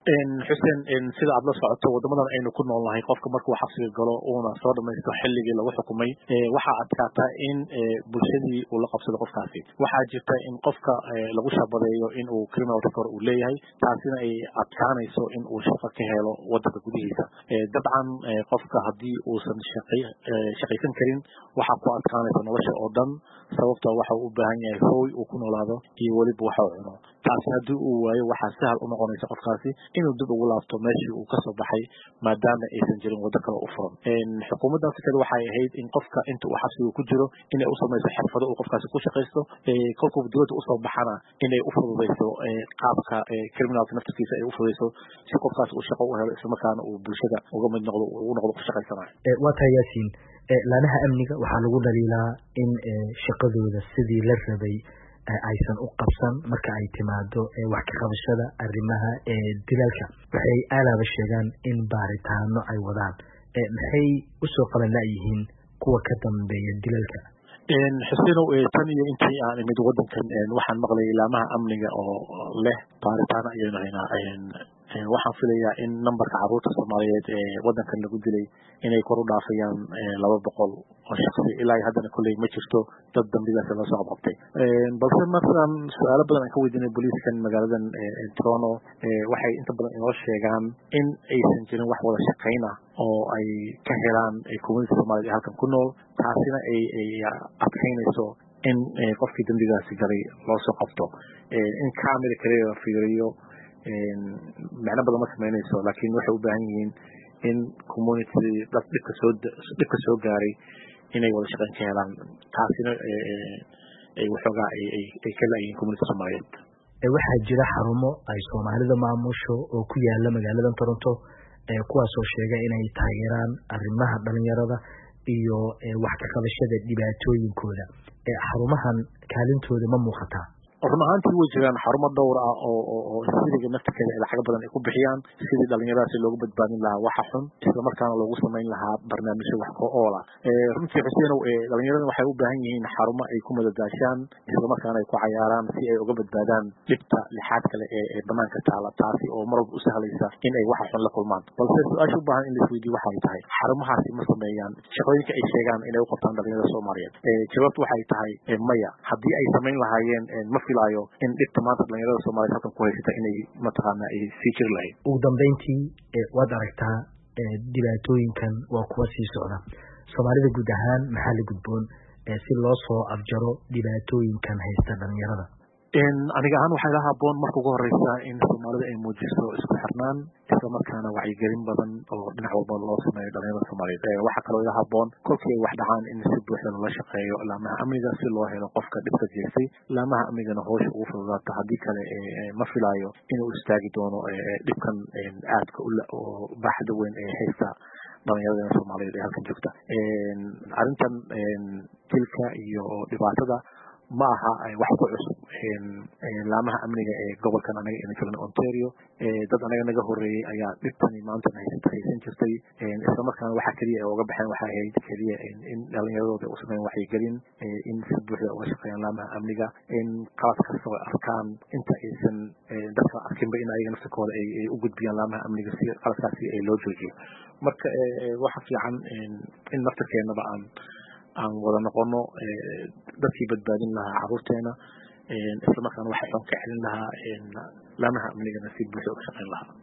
xuseen sida aad la socoto wadamadan aynu ku nool nahay qofka markuu xabsiga galo uuna soo dhamaysto xilligii lagu xukumay waxaa adkaata in bulshadii uu la qabsado qofkaasi waxaa jirta in qofka lagu shabadeeyo in uu criminal record uu leeyahay taasina ay adkaanayso in uu shaqo ka helo wadanka gudihiisa dabcan qofka haddii uusan shaqaysan karin waxaa ku adkaanaysa nolosha oo dhan sababto waxa uu u baahan yahay hooy uu ku noolaado iyo weliba waxa uu cuno taasi haddii uu waayo waxaa sahal u noqonaysa qofkaasi inuu dib ugu laabto meeshii uu kasoo baxay maadaama aysan jirin waddo kale u furan xukuumaddan fikada waxay ahayd in qofka inta uu xabsiga ku jiro inay u samayso xirfado uu qofkaasi ku shaqaysto kolkuu dowladda usoo baxana inay u fududayso qaabka criminalka naftirkiisa ay u fududayso si qofkaasi uu shaqo u helo islamarkaana uu bulshada uga mid noqdo ugu noqdo ku shaqaysanayo waa tahay yaasiin laanaha amniga waxaa lagu dhaliilaa in shaqadooda sidii la rabay aysan u qabsan marka ay timaado wax ka qabashada arrimaha dilalka waxay aalaaba sheegaan in baaritaano ay wadaan maxay usoo qaban laayihiin kuwa ka dambeeya dilalka xusenow tan iyo intii aan imid wadankan waxaan maqlayay laamaha amniga oo leh baaritaano ayaynu haynaa waxaan filayaa in numberka caruurta soomaaliyeed ee wadankan lagu dilay inay kor u dhaafayaan laba boqol oo shaksi ilaa haddana kolley ma jirto dad dambigaas loo soo qabqabtay balse markaan su-aalo badan aan ka weydiinay booliiskan magaaladan toronto waxay inta badan inoo sheegaan in aysan jirin wax wada shaqayn ah oo ay ka helaan community soomaaliyed ee halkan ku nool taasina ay adkaynayso in qofkii dambigaasi galay loo soo qabto in camera kaliya la fiiriyo macno badan ma samaynayso laakiin waxay u baahan yihiin in community dad dhibka soo dhibka soo gaaray inay wada shaqayn ka helaan taasina ay waxoogaa ay ka laayihiin community soomaaliyeed waxaa jira xarumo ay soomaalida maamusho oo ku yaala magaaladan toronto kuwaasoo sheega inay taageeraan arrimaha dhalinyarada iyo wax ka qabashada dhibaatooyinkooda xarumahan kaalintooda ma muuqataa run ahaantii way jiraan xarumo dhowr ah oo siriga naftirkeeda ay lacago badan ay ku bixiyaan sidii dhalinyaradaasi loogu badbaadin lahaa waxa xun islamarkaana loogu samayn lahaa barnaamijyo wax ko oola runtii xuseenow dhalinyarada waxay u baahan yihiin xarumo ay ku madadaashaan islamarkaana ay ku cayaaraan si ay uga badbaadaan dhibta lixaad kale ee banaanka taala taasi oo mar walba u sahlaysa in ay waxa xun la kulmaan balse su-aasha u baahan in laisweydiyo waxay tahay xarumahaasi ma sameeyaan shaqooyinka ay sheegaan inay u qabtaan dhalinyarada soomaaliyeed jawaabtu waxay tahay maya haddii ay samayn lahaayeen ma filayo in dhibta maanta dhalinyarada soomaliyeed halkan ku haysata inay mataqaana ay sii jiri lahayd ugu dambeyntii waad aragtaa dhibaatooyinkan waa kuwa sii socda soomaalida guud ahaan maxaa la gudboon si loo soo afjaro dhibaatooyinkan haysta dhalinyarada aniga ahaan waxaa ila haboon marka ugu horeysa in soomaalida ay muujiso isku xirnaan islamarkaana wacyigelin badan oo dhinac walba loo sameeyo dhalinyarada soomaaliyeed waxaa kaloo ila haboon kolkii ay wax dhacaan in si buuxda loola shaqeeyo laamaha amniga si loo helo qofka dhibka jeestay laamaha amnigana hoosha ugu fududaato haddii kale ma filaayo inuu istaagi doono dhibkan aadka baaxda weyn ee haysta dhalinyarada soomaaliyeed ee halkan joogta arrintan dilka iyo dhibaatada ma aha wax ku cusub laamaha amniga ee gobolkan anaga ina joogna ontario dad anaga naga horeeyey ayaa dhibtani maantan haysata haysan jirtay islamarkaana waxa keliya ay uga baxeen waxay ahayd keliya in dhalinyaradooda u sameyn waxyigelin in si buuxda uga shaqeeyaan laamaha amniga in qalad kasta oo arkaan inta aysan dadka arkinba in ayaga nafsikooda ay u gudbiyaan laamaha amniga si qaladkaasi ay loo joojiyo marka waxa fiican in naftirkeenaba aan aan wada noqono dadkii badbaadin lahaa caruurteena islamarkaana waxa xun ka celin lahaa laamaha amnigana si buuxda uga shaqeyn lahaa